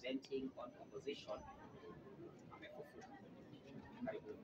presenting on composition amefufuka. Karibuni.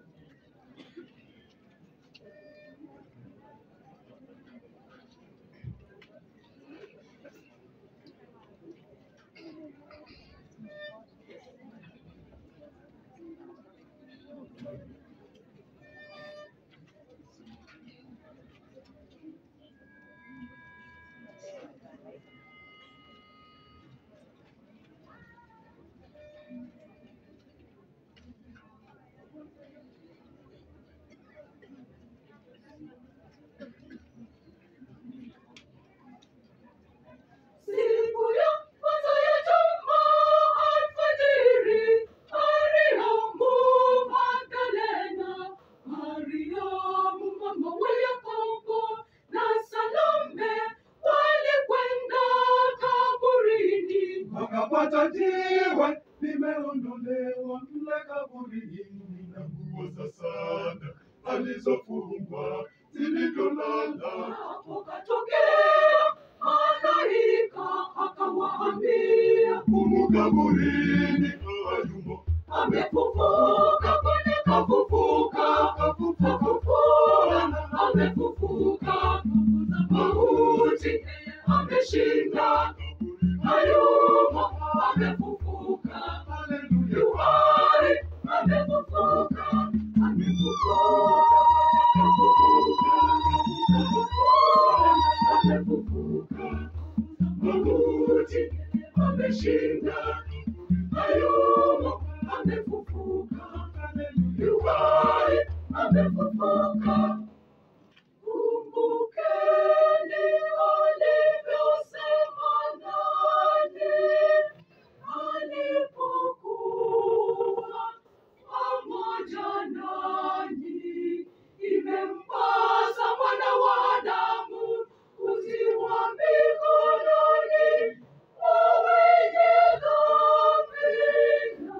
Siku ya kwanza ya juma alfajiri, Mariamu Magdalena, Mariamu mama wa Yakobo na Salome walikwenda kaburini. wakapata jiwe limeondolewa mle kaburini, na nguo za sanda alizofungwa zilivyolala. Akatokea malaika akawaambia, Humu kaburini hayumo, amefufuka, kwani kafufuka, kafufuka, amefufuka, mauti ameshinda, hayumo, amefufuka, haleluya. yuhai, amefufuka, amefufuka, amefufuka, mauti ameshinda, hayumo, amefufuka, yuhai, amefufuka. Kumbukeni alivyosema nani alipokuwa pamoja nanyi. Imempasa mwana wa Adamu kutiwa mikononi mwa wenye dhambi na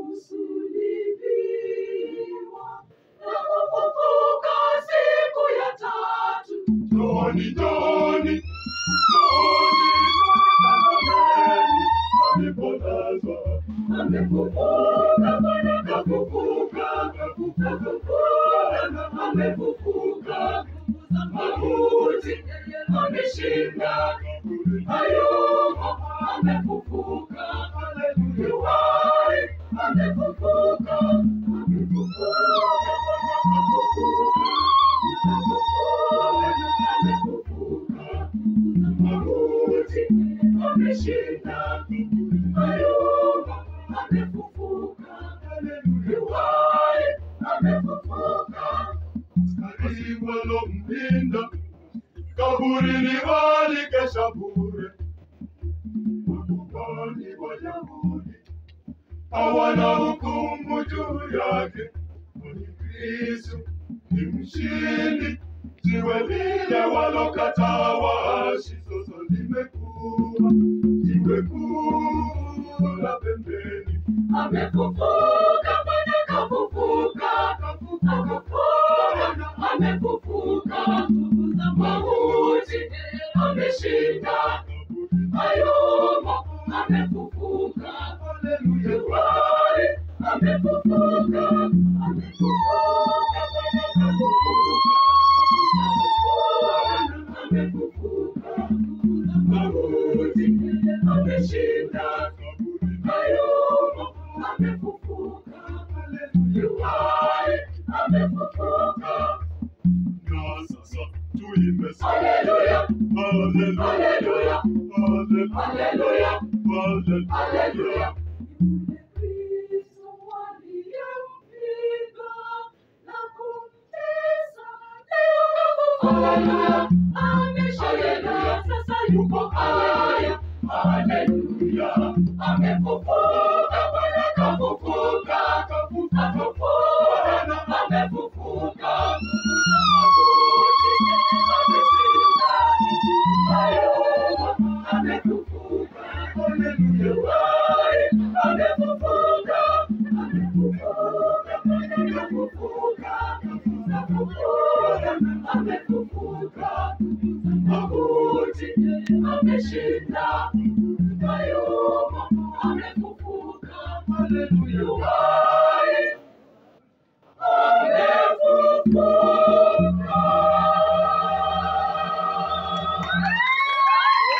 kusulibiwa na kufufuka siku ya tatu. Joni, Joni, Joni, tazameni alipolazwa. Amefufuka, Bwana kafufuka, kafufuka, amefufuka. Mauti ameshinda, hayumo, amefufuka. Yuhai, amefufuka, amefufuka, amefufuka. Mauti ameshinda, hayumo, amefufuka. Yuhai, amefufuka. Askari walompinda kaburini walikesha bure. Wakubali Wayahudi hawana hukumu juu yake, kwani Kristo ni mshindi. Jiwe lile walokataa waashi sasa limekuwa jiwe kuu la pembeni. Amefufuka, Bwana kafufuka, kafufuka, amefufuka. Mauti ameshinda, hayumo, amefufuka. Yuhai, amefufuka, amefufuka, Bwana kafufuka, amefufuka. Mauti ameshinda, hayumo, amefufuka. Yuhai, amefufuka. Na sasa tuimbe sana. Haleluya, Haleluya, haleluya, haleluya, haleluya. haleluya. Haleluya. Yule Kristo waliyempiga na kumtesa, leo kafufuka. Haleluya. Ameshinda, sasa yuko haya. Haleluya. Amefufuka, Bwana kafufuka. Kafufuka, amefufuka. Mauti ameshinda. Hayumo, amefufuka. Yuhai, amefufuka. Amefufuka, amefufuka. Amefufuka, amefufuka. Mauti ameshinda. Hayumo, amefufuka. Haleluya. Amefufuka.